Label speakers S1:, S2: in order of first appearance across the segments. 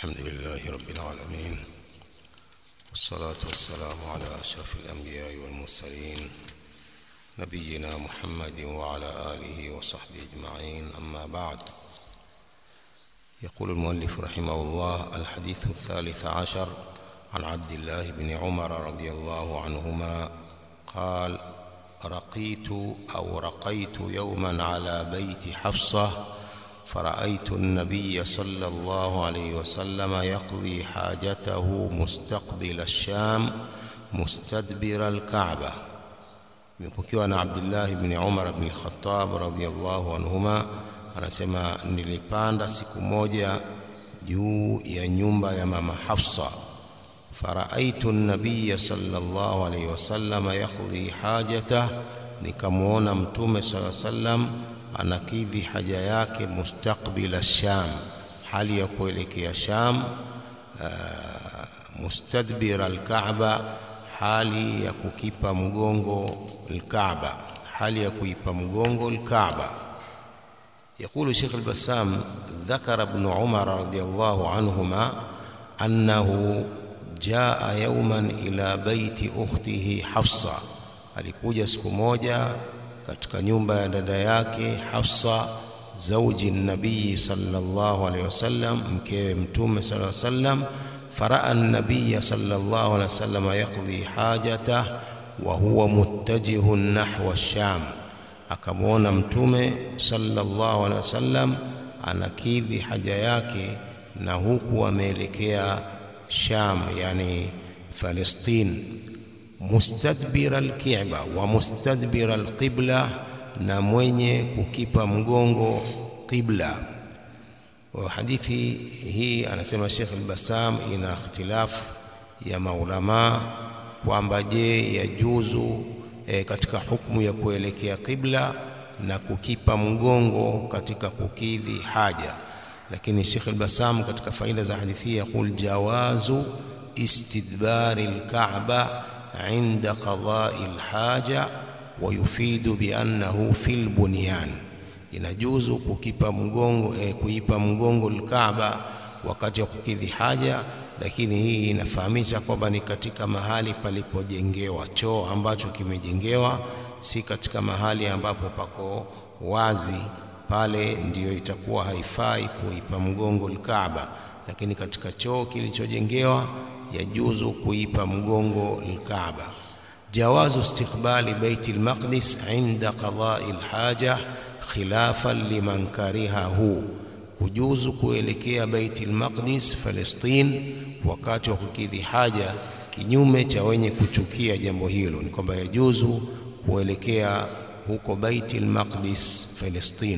S1: الحمد لله رب العالمين والصلاة والسلام على أشرف الأنبياء والمرسلين نبينا محمد وعلى آله وصحبه أجمعين أما بعد يقول المؤلف رحمه الله الحديث الثالث عشر عن عبد الله بن عمر رضي الله عنهما قال رقيت أو رقيت يوما على بيت حفصة فرأيت النبي صلى الله عليه وسلم يقضي حاجته مستقبل الشام مستدبر الكعبة imepokewa na Abdullah ibn Umar ibn Khattab radhiyallahu anhuma anasema nilipanda siku moja juu ya nyumba ya mama Hafsa faraaitu an-nabiy sallallahu alayhi wasallam yaqdi hajatah nikamuona mtume sallallahu alayhi wasallam anakidhi haja yake mustaqbila Sham hali ya kuelekea Sham mustadbira al-Kaaba hali ya kukipa mgongo al-Kaaba hali ya kuipa mgongo al-Kaaba يقول شيخ البسام ذكر ابن عمر رضي الله عنهما أنه جاء يوما إلى بيت أخته حفصة alikuja siku moja katika nyumba ya dada yake Hafsa zauji nabii sallallahu alaihi wasallam mkewe mtume sallallahu alaihi wasallam faraa an-nabiy sallallahu alaihi wasallam yaqdi hajatah wa huwa muttajihun nahwa ash-sham akamwona mtume sallallahu alaihi wasallam anakidhi haja yake na huku ameelekea Sham yani Palestine mustadbira alki'ba wa mustadbira alqibla na mwenye kukipa mgongo qibla wa hadithi hii anasema Sheikh al-Bassam ina ikhtilafu ya maulama kwamba je yajuzu e, katika hukumu ya kuelekea qibla na kukipa mgongo katika kukidhi haja lakini Sheikh al-Bassam katika faida za hadithi yaqul jawazu istidbari al-Ka'ba عند قضاء الحاجة ويفيد بأنه في البنيان inajuzu kukipa mgongo eh, kuipa mgongo al-Kaaba wakati wa kukidhi haja lakini hii inafahamisha kwamba ni katika mahali palipojengewa choo ambacho kimejengewa si katika mahali ambapo pako wazi pale ndiyo itakuwa haifai kuipa mgongo al-Kaaba lakini katika choo kilichojengewa yajuzu kuipa mgongo al-Kaaba jawazu istiqbali bait al-Maqdis inda qada'i al-haja khilafan liman karihahu kujuzu kuelekea bait al-Maqdis Palestine wakati wa kukidhi haja kinyume cha wenye kuchukia jambo hilo ni kwamba yajuzu kuelekea huko bait al-Maqdis Palestine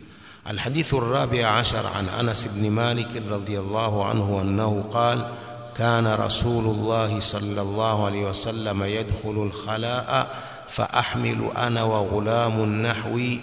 S1: الحديث الرابع عشر عن أنس بن مالك رضي الله عنه أنه قال كان رسول الله صلى الله عليه وسلم يدخل الخلاء فأحمل أنا وغلام نحوي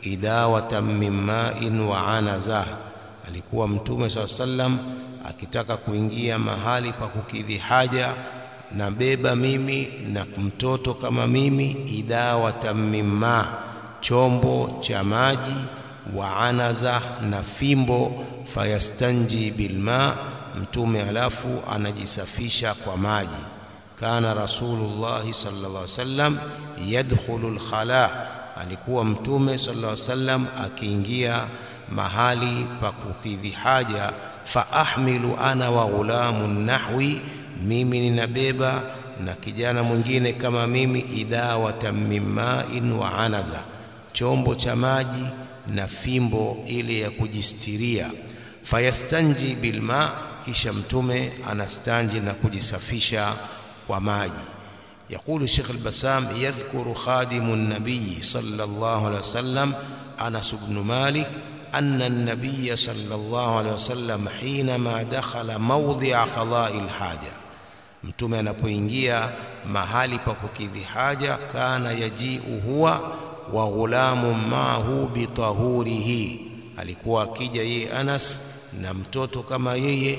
S1: إداوة من ماء وعنزة alikuwa mtume saa sallam akitaka kuingia mahali pa kukidhi haja na beba mimi na mtoto kama mimi idawatan mimma chombo cha maji wa anaza na fimbo fayastanji bilma mtume alafu anajisafisha kwa maji kana rasulullah sallallahu alaihi wasallam yadkhulu alkhala alikuwa mtume sallallahu alaihi wasallam akiingia mahali pa kukidhi haja fa ahmilu ana wa ghulamun nahwi mimi ninabeba na kijana mwingine kama mimi idawatan mimma'in wa anaza chombo cha maji na fimbo ile ya kujistiria fayastanji bilma kisha mtume anastanji na kujisafisha kwa maji يقول الشيخ البسام يذكر خادم النبي صلى الله عليه وسلم أنس بن مالك أن النبي صلى الله عليه وسلم حينما دخل موضع قضاء الحاجة mtume anapoingia mahali pa kukidhi haja kana yajiu huwa wa ghulamu maahu bitahurihi alikuwa akija yeye Anas na mtoto kama yeye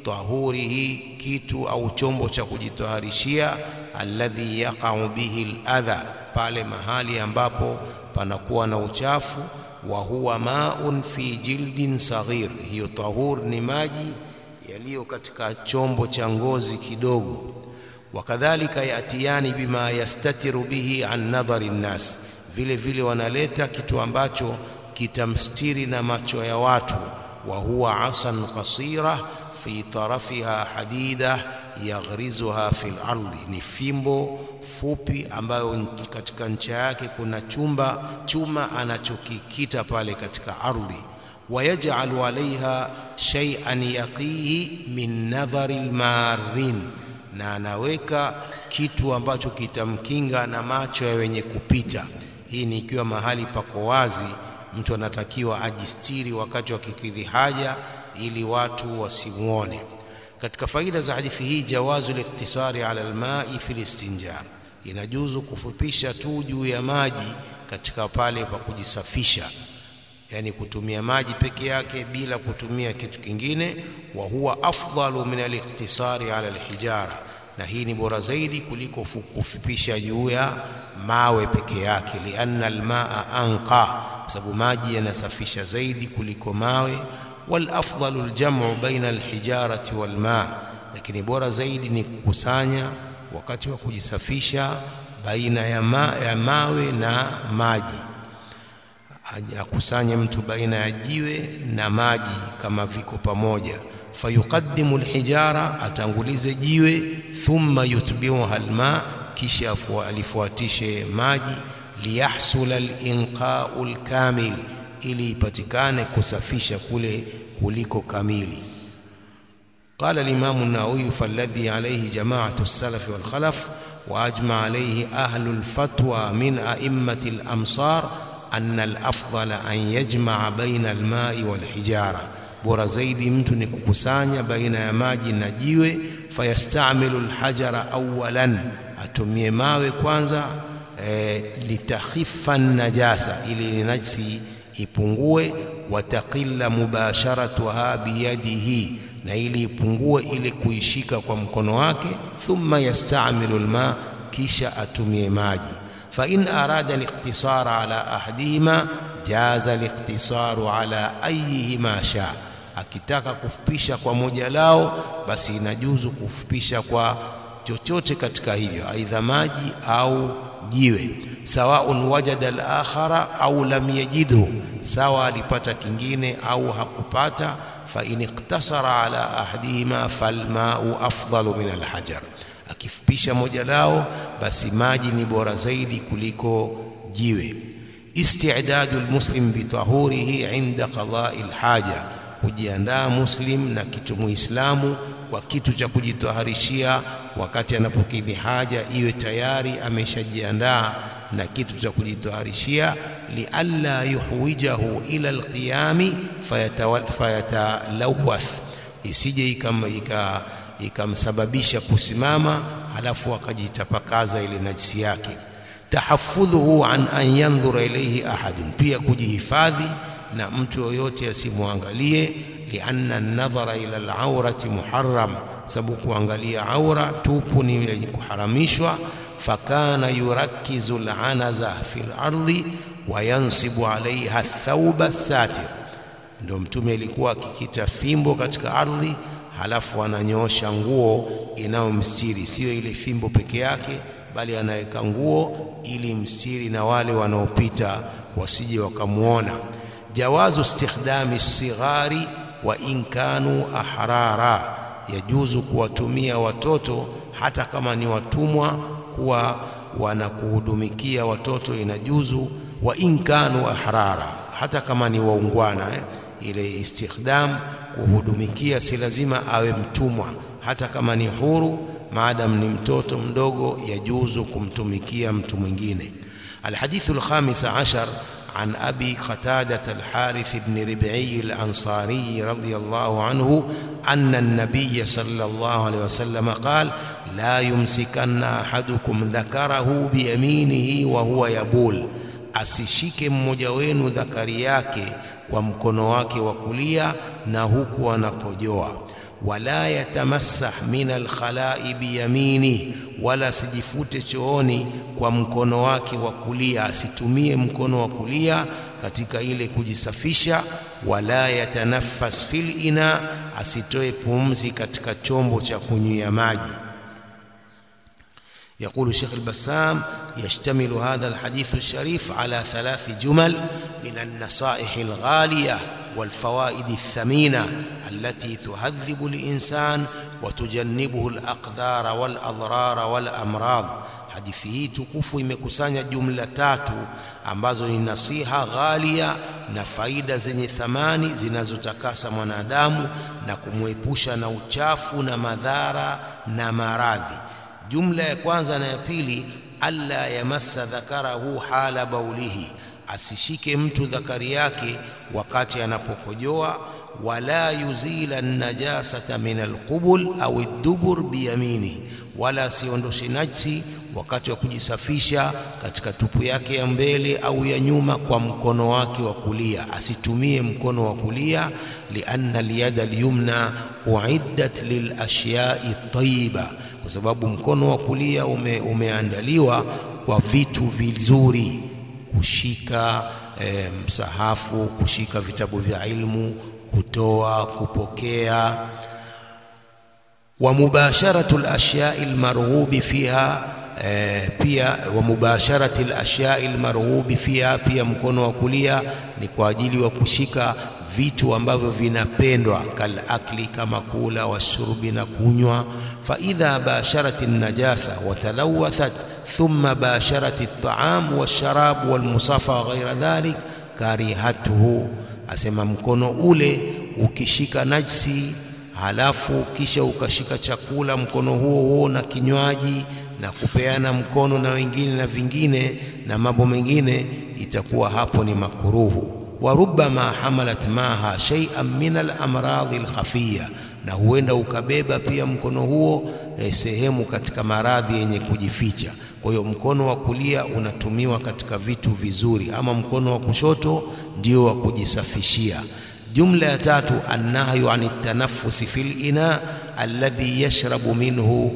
S1: tahurihi kitu au chombo cha kujitaharishia alladhi yaqa'u bihi aladha pale mahali ambapo panakuwa na uchafu wa huwa maun fi jildin saghir hiyo tahur ni maji yaliyo katika chombo cha ngozi kidogo wakadhalika yatiyani bima yastatiru bihi an nadhari nnas vile vile wanaleta kitu ambacho kitamstiri na macho ya watu wa huwa asan qasira fi tarafiha hadida yaghrizuha fil ardi ni fimbo fupi ambayo katika ncha yake kuna chumba chuma anachokikita pale katika ardhi wayaj'alu alaiha shay'an yaqihi min nadhari almarin na anaweka kitu ambacho kitamkinga na macho ya wenye kupita hii ni ikiwa mahali pako wazi mtu anatakiwa ajistiri wakati wa kikidhi haja ili watu wasimuone katika faida za hadithi hii jawazu liktisari ala almai fi listinjar inajuzu kufupisha tu juu ya maji katika pale pa kujisafisha yani kutumia maji peke yake bila kutumia kitu kingine wa huwa afdalu min aliktisari ala alhijara na hii ni bora zaidi kuliko kufupisha juu ya mawe peke yake lianna almaa anqa sababu maji yanasafisha zaidi kuliko mawe والافضل الجمع بين الحجاره والماء lakini bora zaidi ni kukusanya wakati wa kujisafisha baina ya, ma, ya mawe na maji akusanye mtu baina ya jiwe na maji kama viko pamoja fayuqaddimu alhijara atangulize jiwe thumma yutbiuha alma kisha alifuatishe maji liyahsula alinqa'u alkamil ili ipatikane kusafisha kule kuliko kamili قال الإمام النووي فالذي عليه جماعة السلف والخلف وأجمع عليه أهل الفتوى من أئمة الأمصار أن الأفضل أن يجمع بين الماء والحجارة bora zaidi mtu ni kukusanya baina ya maji na jiwe fayastamilu alhajara awalan atumie mawe kwanza e, litakhifa najasa ili najsi ipungue wataqilla mubasharatuha biyadihi na ili ipungue ile kuishika kwa mkono wake thumma yastamilu alma kisha atumie maji fa in arada aliktisara ala ahadihima jaza aliktisaru ala ayihima shaa akitaka kufupisha kwa moja lao basi inajuzu kufupisha kwa chochote katika hivyo aidha maji au jiwe sawaun wajada al-akhara au lam yajidhu sawa alipata kingine au hakupata fa in iktasara ala ahadihima falmau afdalu min alhajar akifupisha moja lao basi maji ni bora zaidi kuliko jiwe istidadu almuslim bitahurihi inda qada'i alhaja kujiandaa muslim na kitu muislamu kwa kitu cha kujitaharishia wakati anapokidhi haja iwe tayari ameshajiandaa na kitu cha kujitaharishia lialla yuhwijahu ila alqiyami fayatalawath isije ikamsababisha kusimama halafu akajitapakaza ile najisi yake tahaffudhuhu an an yandhura ilayhi ahadun pia kujihifadhi na mtu yoyote asimwangalie lianna an-nadhara ila al-awrati muharram sababu kuangalia aura tupu ni yenye kuharamishwa fakana yurakkizu al-anaza fi al-ardi wa yansibu alaiha thawba satir ndio mtume alikuwa akikita fimbo katika ardhi halafu ananyoosha nguo inayomstiri sio ile fimbo peke yake bali anaweka nguo ili mstiri na wale wanaopita wasije wakamuona jawazu istikhdami sighari wa in kanu ahrara yajuzu kuwatumia watoto hata kama ni watumwa kuwa wanakuhudumikia watoto inajuzu wa in kanu ahrara hata kama ni waungwana eh? ile istikhdam kuhudumikia si lazima awe mtumwa hata kama ni huru maadam ni mtoto mdogo yajuzu kumtumikia mtu mwingine الحديث الخامس عشر عن أبي قتادة الحارث بن ربعي الأنصاري رضي الله عنه أن النبي صلى الله عليه وسلم قال لا يمسكن أحدكم ذكره بيمينه وهو يبول asishike mmoja wenu dhakari yake kwa mkono wake wa kulia na huku anakojoa wala yatamassah min alkhala'i biyamini wala sijifute chooni kwa mkono wake wa kulia asitumie mkono wa kulia katika ile kujisafisha wala yatanaffas fil ina asitoe pumzi katika chombo cha kunywia maji يقول الشيخ البسام يشتمل هذا الحديث الشريف على ثلاث جمل من النصائح الغالية والفوائد الثمينة التي تهذب الإنسان وتجنبه الأقدار والأضرار والأمراض hadithi hii tukufu imekusanya jumla tatu ambazo ni nasiha ghalia na faida zenye thamani zinazotakasa mwanadamu na kumwepusha na uchafu na madhara na maradhi jumla ya kwanza na ya pili alla yamassa dhakarahu hala baulihi asishike mtu dhakari yake wakati anapokojoa wala yuzila najasata min alqubul au ad-dubur biyaminihi wala asiondoshe najsi wakati wa kujisafisha katika tupu yake ya mbele au ya nyuma kwa mkono wake wa kulia asitumie mkono wa kulia lianna alyada alyumna uiddat lilashya'i tayyiba kwa sababu mkono wa kulia ume, umeandaliwa kwa vitu vizuri kushika e, msahafu kushika vitabu vya ilmu kutoa kupokea ومباشرة الأشياء المرغوب فيها pia wa mubasharati al-ashyai al-marghubi fiha, pia mkono wa kulia ni kwa ajili wa kushika vitu ambavyo vinapendwa, kal akli, kama kula, washurbi na kunywa. Fa idha basharat an-najasa wa talawathat thumma basharat at-ta'am wash-sharab wal-musafa wa ghayra dhalik karihatuhu, asema mkono ule ukishika najsi halafu kisha ukashika chakula mkono huo huo na kinywaji na kupeana mkono na wengine na vingine na mambo mengine, itakuwa hapo ni makuruhu. wa rubbama hamalat maha shay'an min al-amradhi al-khafiya, na huenda ukabeba pia mkono huo eh, sehemu katika maradhi yenye kujificha. Kwa hiyo mkono wa kulia unatumiwa katika vitu vizuri, ama mkono wa kushoto ndio wa kujisafishia. Jumla ya tatu, annahyu ani tanaffusi fil ina alladhi yashrabu minhu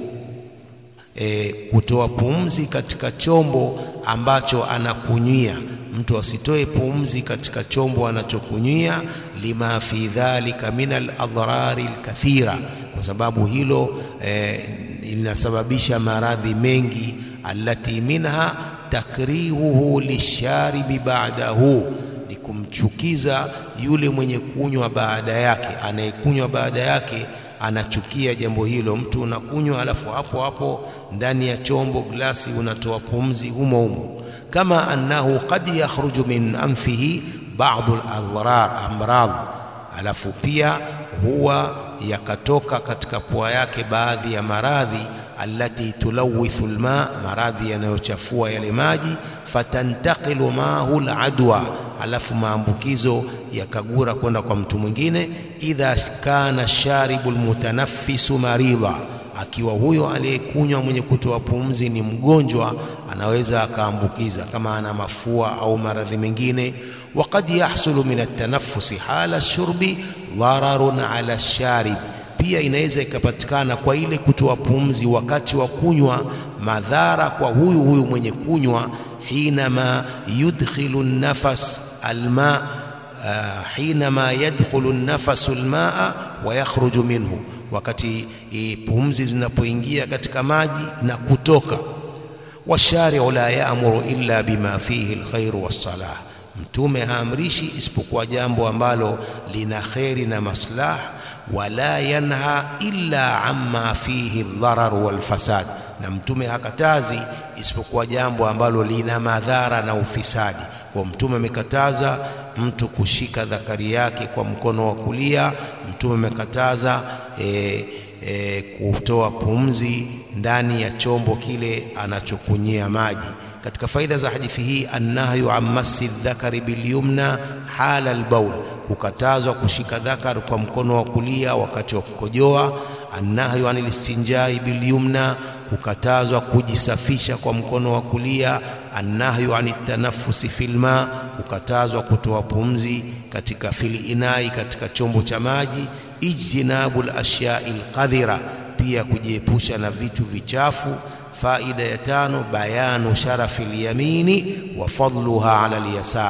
S1: e, kutoa pumzi katika chombo ambacho anakunywia. Mtu asitoe pumzi katika chombo anachokunywia, lima fi dhalika min aladhrari alkathira, kwa sababu hilo e, linasababisha maradhi mengi. Allati minha takrihuhu lisharibi ba'dahu, ni kumchukiza yule mwenye kunywa baada yake. Anayekunywa baada yake anachukia jambo hilo. Mtu unakunywa alafu hapo hapo ndani ya chombo glasi unatoa pumzi humo humo, kama annahu qad yakhruju min anfihi ba'du al-adrar amrad, alafu pia huwa yakatoka katika pua yake baadhi ya maradhi allati tulawithu alma, maradhi yanayochafua yale maji. Fatantaqilu maahu aladwa, alafu maambukizo yakagura kwenda kwa mtu mwingine. Idha kana sharibu almutanaffisu maridha, akiwa huyo aliyekunywa mwenye kutoa pumzi ni mgonjwa, anaweza akaambukiza kama ana mafua au maradhi mengine. Waqad yahsulu min at-tanaffusi hala shurbi dhararun ala sharib pia inaweza ikapatikana kwa ile kutoa pumzi wakati wa kunywa madhara kwa huyu huyu mwenye kunywa. hinama yudkhilu nafas alma uh, hinama yadkhulu nafasu almaa wa yakhruju minhu, wakati e, pumzi zinapoingia katika maji na kutoka. Washari'u la ya'muru illa bima fihi alkhairu wassalah, Mtume haamrishi isipokuwa jambo ambalo lina kheri na maslah wala yanha illa amma fihi dharar wal fasad, na mtume hakatazi isipokuwa jambo ambalo lina madhara na ufisadi. Kwa mtume amekataza mtu kushika dhakari yake kwa mkono wa kulia. Mtume amekataza e, e, kutoa pumzi ndani ya chombo kile anachokunyia maji. Katika faida za hadithi hii, annahyu an massi dhakari bilyumna hala albaul kukatazwa kushika dhakar kwa mkono wa kulia wakati wa kukojoa. Annahyu anil istinjai bilyumna, kukatazwa kujisafisha kwa mkono wa kulia. Annahyu anit tanaffusi filma, kukatazwa kutoa pumzi katika fil inai, katika chombo cha maji. Ijtinabul ashyai alqadhira, pia kujiepusha na vitu vichafu. Faida ya tano, bayanu sharafi lyamini wa fadluha ala alyasar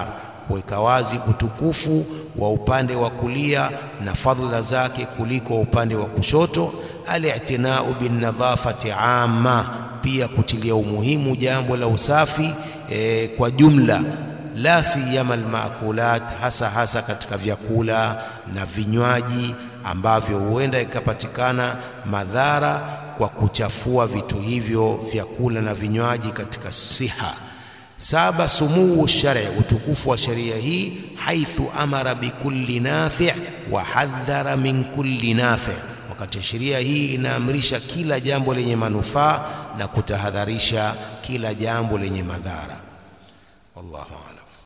S1: kuweka wazi utukufu wa upande wa kulia na fadhila zake kuliko upande wa kushoto. Al-i'tinau bin nadhafati amma, pia kutilia umuhimu jambo la usafi e, kwa jumla la siyama almakulat, hasa hasa katika vyakula na vinywaji ambavyo huenda ikapatikana madhara kwa kuchafua vitu hivyo vyakula na vinywaji katika siha. Saba, sumuu shari, utukufu wa sheria hii, haithu amara bikulli nafi' wa hadhara min kulli nafi', wakati sheria hii inaamrisha kila jambo lenye manufaa na kutahadharisha kila jambo lenye madhara. Wallahu a'lam.